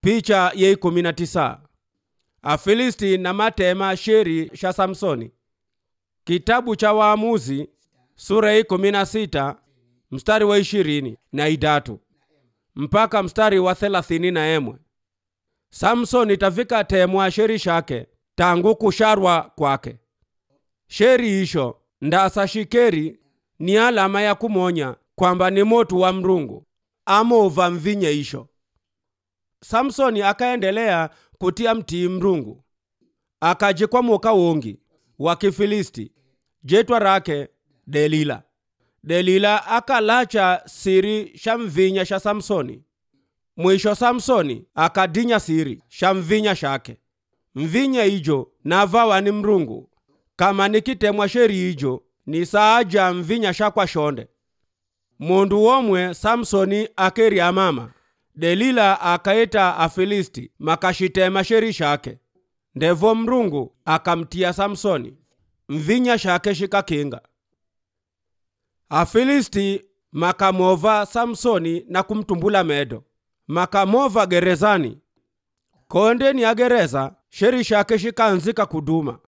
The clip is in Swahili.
picha ye ikumi na tisa afilisti na matema sheri sha samsoni kitabu cha waamuzi sura ya ikumi na sita mstari wa ishirini na idatu mpaka mstari wa thelathini na emwe samsoni tafika temwa sheri shake tangu kusharwa kwake sheri isho ndasa shikeri ni alama ya kumonya kwamba ni motu wa mrungu amova mvinye isho samsoni akaendelea kutia mtii mrungu akajikwa muka wongi wa kifilisti jetwa rake delila delila akalacha siri sha mvinya sha samsoni mwisho samsoni akadinya siri sha mvinya shake mvinya ijo navawa ni mrungu kama nikitemwa sheri ijo ni saaja mvinya shakwa shonde mundu womwe samsoni akeria mama delila akaita afilisti makashitema sheri shake ndevo mrungu akamtia samsoni mvinya shake shikakinga afilisti makamova samsoni na kumtumbula medo makamova gerezani kondeni ya gereza sheri shake shikanzika kuduma